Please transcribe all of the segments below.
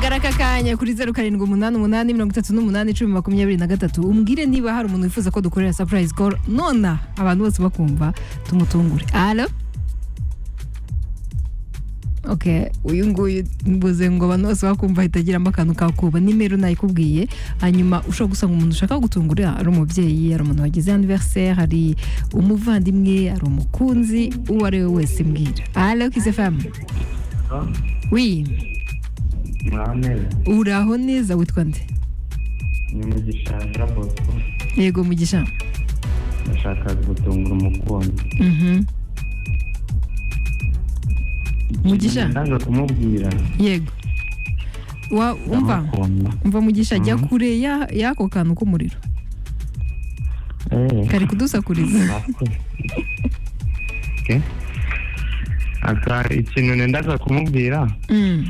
hamagara aka kanya kuri zeru karindwi umunani umunani mirongo itatu n'umunani icumi makumyabiri na gatatu umubwire niba hari umuntu wifuza ko dukorera sapurayizi koro nona abantu bose bakumva tumutungure alo ok uyu nguyu mbuze ngo abantu bose bakumva hitagiramo akantu kakuba nimero nayikubwiye hanyuma ushobora gusanga umuntu ushaka gutungura ari umubyeyi hari umuntu wagize aniveriseri hari umuvandimwe hari umukunzi uwo ari we wese mbwira alo kize famu wi mwaho neza uraho neza witwa nde ni mu gishanga bosco yego mugisha ndashaka gutungura umukunzi Mhm. Mugisha? ndaza kumubwira yego wa umva ndamukunda umva mugisha jya Mhm. kure ya- y'ako kantu k'umuriro Eh, kari kudusakuriza murakoze. Okay. Aka- ikintu nendaga kumubwira Mm,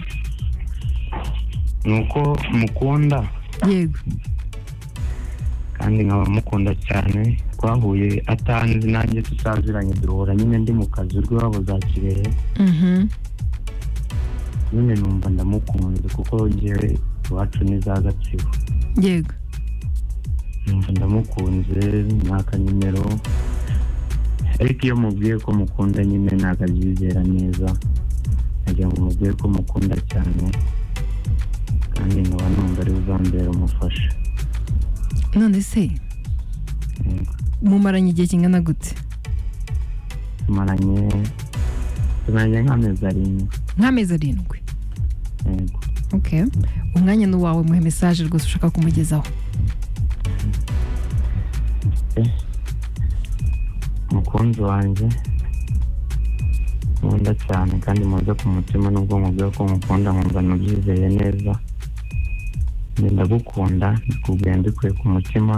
ni uko mukunda yego kandi nkaba mukunda cyane twahuye atanzi nanjye tutaziranye duhura nyine ndi mu kazi urwe wabo za kirehe Mhm. nyine numva ndamukunze kuko ngewe iwacu ni za gatsibo yego numva ndamukunze mwaka nimero ariko iyo mubwiye ko mukunda nyine ntabwo abyizera neza nagira ngo mubwiye ko mukunda cyane kandi nkaba numva ari uzambera umufasha none se Yego. mumaranye igihe kingana gute tumaranye tumaranye nk'amezi arindwi nk'amezi arindwi yego ok umwanya ni uwawe muhe mesaje rwose ushaka kumugezaho umukunzi wanjye nkunda cyane kandi muze ku mutima nubwo mubwira ko mukunda nkumva nabyizeye neza Njye ndagukunda ndikubwiye mbikuye ku mutima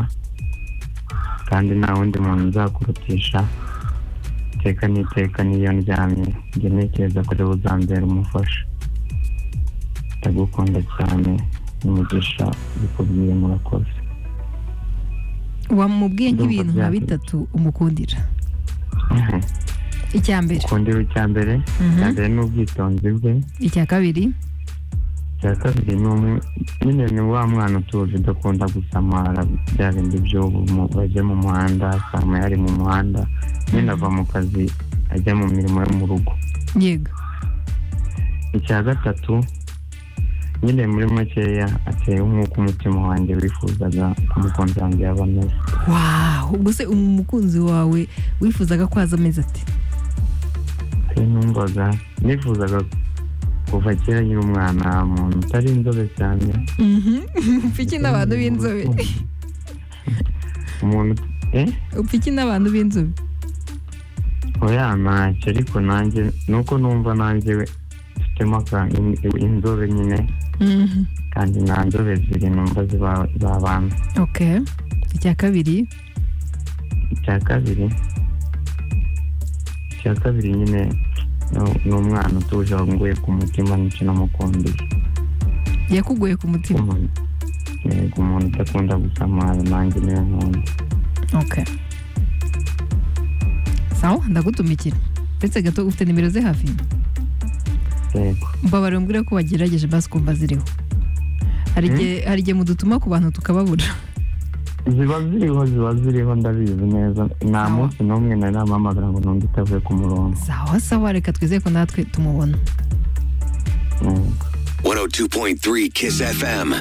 kandi nta wundi muntu nzakurutisha iteka n'iteka n'iyo ndyamye njye ntekereza ko ariwe uzambera umufasha ndagukunda cyane n'umugisha bikubwiye murakoze wamubwiye nk'ibintu nka Ndumva bitatu umukundira icya mbere ukundira icya mbere Mhm. icya mbere ni ubwitonzi bwe icya kabiri icya kabiri ni umu nyine ni wa mwana utuje udakunda gusamara bya bindi by'ubu mu- bajya mu muhanda asama yari mu muhanda nyine ava mu kazi ajya mu mirimo yo mu rugo yego icya gatatu nyine muri makeya ateye nk'uko umutima wanjye wifuzaga umukunzi wanjye yaba ameze wawu ubwo se umukunzi wawe wifuzaga ko haza amezi ati Hari numvaga nifuzaga kuva kera nyiri umwana muntu utari inzobe cyane upfa iki n'abantu b'inzobe umuntu eh upfa iki n'abantu b'inzobe oya ntacyo ariko nanjye nuko numva nanjye mfitemo aka- in- inzobe nyine Mhm. kandi nta nzobe ebyiri numva ziba- zabana ok icya kabiri icya kabiri icya kabiri nyine ni- ni umwana utuje wanguye ku mutima n'icyo namukundiye yakugoye ku mutima umuntu yego umuntu udakunda gusamara nanjye niwe nkunda ok sawa ndagutumikira ndetse gato ufite nimero ze hafi yego mbabare mbwira ko wagerageje basi kumva ziriho hari Hmm? igihe hari igihe mudutuma ku bantu tukababura ziba ziriho ziba ziriho ndabizi neza nta Sawa. munsi n'umwe nari namuhamagara ngo n'undi utavuye ku murongo sawa sawa reka twizeye ko natwe tumubona Yego. 102.3 Kiss FM.